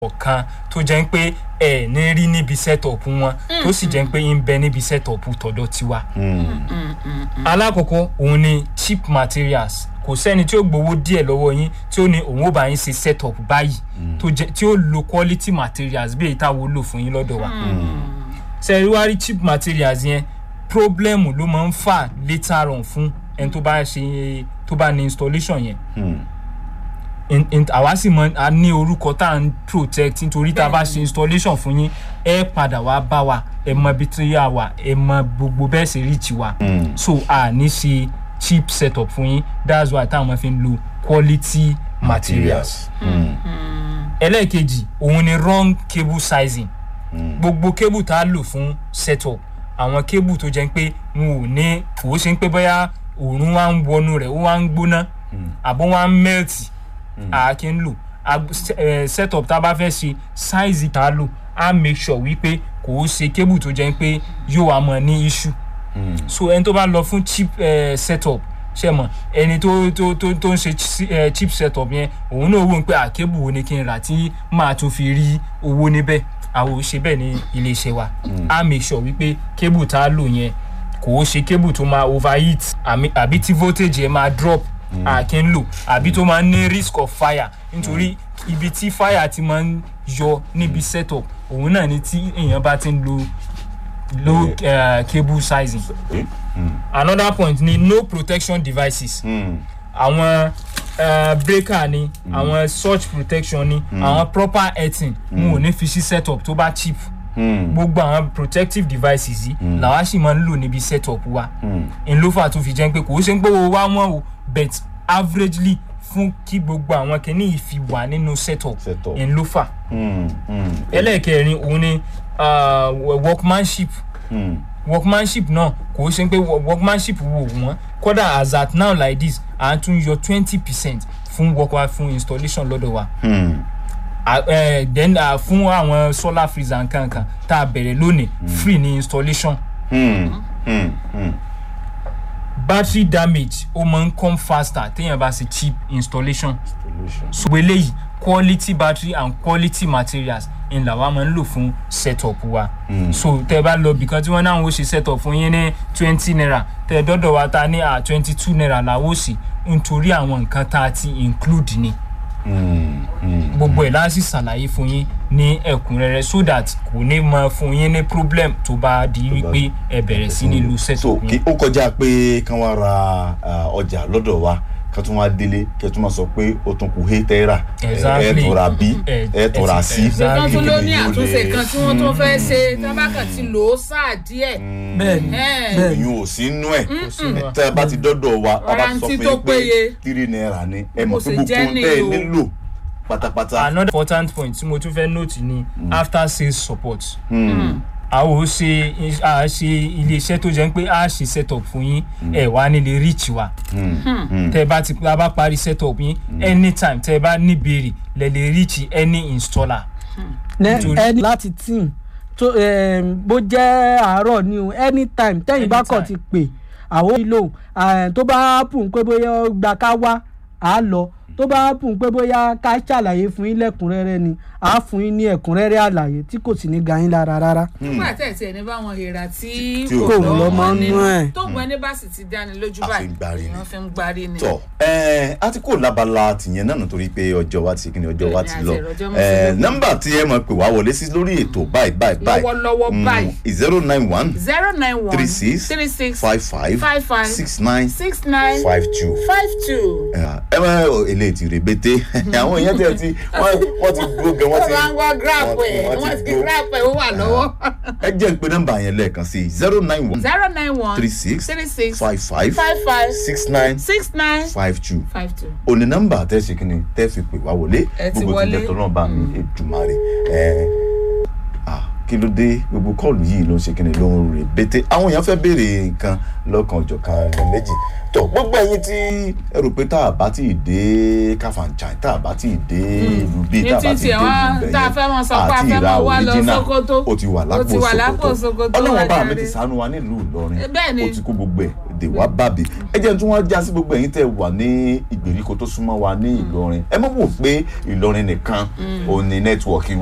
ọ̀kan tó jẹ́ pé ẹ̀ ní rí níbi setup wọn tó sì jẹ́ pé ń bẹ níbi setup tọ̀dọ̀ tiwa. alákọ̀ọ́kọ́ òun ni cheap materials kò sẹ́ni tí ó gbowó díẹ̀ lọ́wọ́ yín tí ó ní òun ó bá yín ṣe setup báyìí tó jẹ́ tí ó lo quality materials bí èyí táwọn lò fún yín lọ́dọ̀ wa. sẹ́rí wá rí cheap materials yẹn problem ló máa ń fà later on fún ẹni tó bá ṣe tó bá ní installation yẹn in- in- àwa sì mọ a ní orúkọ tá à ń protect nítorí tá a bá ṣe installation fún yín ẹ padà wá bá wa ẹ mọ ibi tí yà wá ẹ mọ gbogbo bẹ́ẹ̀ ṣe reach wa so a ní ṣe cheap setup fún yín that's why táwọn fi ń lo quality materials. ẹlẹ́ẹ̀kejì òun ni wrong cable sizing gbogbo cable tá a lò fún setup àwọn cable tó jẹ́ pé wọn ò ní kò ó ṣe ń pé bóyá òórùn wa ń wọnú rẹ̀ ó wá ń gbóná àbọ̀ wa ń melt a kì í lò Ag- se- eh, setup tá a bá fẹ́ ṣe size tá a lò a make sure wípé kò ó ṣe cable tó jẹ́ pé yóò wá mọ̀ ní issue so ẹni tó bá lọ fún cheap eh, setup ṣe mọ ẹni tó tó tó tó ń ṣe chi- eh, cheap setup yẹn òun náà wò ó pé àkébù wo ni kí n rà tí máa tún fi rí owó níbẹ̀ àwọn ò ṣe bẹ́ẹ̀ ní iléeṣẹ́ wa a make sure wípé cable tá a lò yẹn kò ó ṣe cable tó máa overheat àmì- àbí tí voltage yẹn máa drop a kì í lò àbí tó máa ń ní risk of fire nítorí ibi tí fire ti máa ń yọ níbi setup òun náà ni tí èèyàn bá ti ń lo low uh, cable sizing another point ni no protection devices àwọn uh, breaker ni àwọn surge protection ni àwọn proper earthing mo ò ní fi sí setup tó bá cheap gbogbo àwọn protective devices yìí làwa sì máa ń lò níbi setup wa n ló fà tó fi jẹ́ pé kò ó ṣe ń pé owó wa wọ́n o but averagely fún kí gbogbo àwọn kìíní yìí fi wà nínú setup Setup. n ló fà ẹlẹ́ẹ̀kẹrin òun ni uh, workmanship workmanship náà kò ṣe pé wo- workmanship wò wọ́n kódà as at now like this à ń tún yọ twenty percent fún work wa fún installation lọ́dọ̀ wa Ah, eh, then ah, fún àwọn solar freezer nkankan tá a bẹ̀rẹ̀ lónìí free ní installation battery damage ó máa ń come faster téèyàn bá ṣe cheap installation so eléyìí quality battery and quality materials ń là wá máa ń lò fún setup wa so tẹ bá lọ bìkan tí wọn náà ń ṣe setup fún yín ní twenty naira tẹ dọdọ wa ta ní à twenty two naira làwọn ò sí nítorí àwọn nǹkan tá a ti include ni gbogbo ẹ̀ láti ṣàlàyé fún yín ní ẹ̀kúnrẹ́rẹ́ so that kò ní mọ fún yín ní problem tó bá di wípé ẹ bẹ̀rẹ̀ sí ní lu so setup kí yín. ó kọjá pé kán wá ra ah, ọjà lọ́dọ̀ wa kán tún wá délé kí ẹ tún máa sọ pé ó tún kù hé tẹ́rà ẹ Exactly. tọ́ra bí Ẹ- ẹ tọ́ra ẹ- sí. exactly. nǹkan tún ló ní Yóò àtúnṣe lè- kan tí wọ́n tún fẹ́ ṣe tí wọ́n bá kàn ti lò ó sáà díẹ̀. bẹ́ẹ̀ni Ẹ̀. bẹ́ẹ̀ni ìyún ò sí nú ẹ̀ sínú tẹ́ ẹ bá ti dọ́dọ̀ wa a bá ti sọ Warranty fún tó yín pé péye. tírí náírà ni ẹ mọ̀ Bó pé ṣe gbogbo jẹ́ ohun tẹ́ ẹ nìyí o. nílò pátápátá. another important point tí mo tún fẹ́ note ni after sales support. a ò ṣe a ṣe iléeṣẹ́ tó jẹ́ pé a ṣe setup fún yín ẹ̀ wá nílé reach wa tẹ́ ẹ bá ti a bá parí setup yín anytime tẹ́ ẹ bá níbèrè lẹ lè reach any installer. Ní- Nítorí- ẹni láti team tó em, bó jẹ́ àárọ̀ ni o anytime tẹ́yìn bá kàn ti pè àwọn ìlò tó bá pùn pé bóyá ó gba ká wá à á lọ tó bá pùn pé bóyá ká ṣàlàyé fún yín lẹ́kùnrẹ́rẹ́ ni à á fún yín ní ẹ̀kúnrẹ́rẹ́ àlàyé tí kò sì ní ga yín lára rárá. nígbà tẹ̀ tí ẹni bá wọn hèrà tí Tí ò kò lọ́mọ nú ẹ̀. tó gbọ́n ní bá sì ti dáni lójú A fi báyìí ń gbárí ni. wọ́n fi ń gbárí ni. tọ ẹ a ti kó labala tìyẹn náà nítorí pé ọjọ́ wa ti kíni ọjọ́ wa ti Bẹ́ẹ̀ni, lọ àti ìrọ̀jọ́ mú ẹ sí lókun. nọ́mbà tí ẹ mọ̀ pé wàá wọlé sí lórí ètò báyìí báyìí báyìí Lọ́wọ́lọ́wọ́ báyìí. zero nine one zero nine one three six three six five five five five six nine six nine five two five two. ẹ máa eléyìí ti rèbété àwọn èèyàn tẹ̀ ti wọ́n wọ́n ti dúró gan wọ́n wọ́n ti máa ń gbọ́ grap ẹ̀ wọ́n wọ́n ti ti dúró. grap ẹ̀ ó wà lọ́wọ́. ẹ jẹ́ ń pe nọ́mbà yẹn lẹ́ẹ̀kan sí zero nine one zero nine one three six three six five five five five six nine six nine five two five two. òní nọ́mbà tẹ́ ṣe kí ni tẹ́ fi pè wá wọlé Ẹ ti gbogbo wọlé. tilẹ̀ tọ́lọ́ bá mi èdùmarè ẹ ah kí ló dé gbogbo kọ́ọ̀lù yìí ló ń ṣe kíni ló ń rè bété àwọn èèyàn fẹ́ béèrè nǹkan lọ́kàn ọ̀jọ̀kan ọ̀rọ̀ méjì tó gbogbo ẹ̀yin tí ẹ rò pé tá a bá tí ì dé káfàǹchàn tá a bá tí ì dé ìlú bíi tá a bá Ní tí ì títí dé wá, ìlú bẹ̀yẹn tá a fẹ́ mọ sọ pé a àti fẹ́ ìra mọ wá lọ original, Sókótó. ó ti wà Ó ti wà lápò lápò Sókótó Sókótó ọlọ́wọ́n bá mi wájàre. ti ṣàánú wa nílùú Ìlọrin Eh, bẹ́ẹ̀ ni. ó ti kó gbogbo ẹ̀ dè wá bàbí ẹ jẹ́ tí wọ́n já sí gbogbo ẹ̀yin tẹ́ wà ní ìgbèríko tó súnmọ́ wa ní Ìlọrin ẹ mọ̀ wò pé Ìlọrin nìkan òun ni nẹ́tíwọ̀kì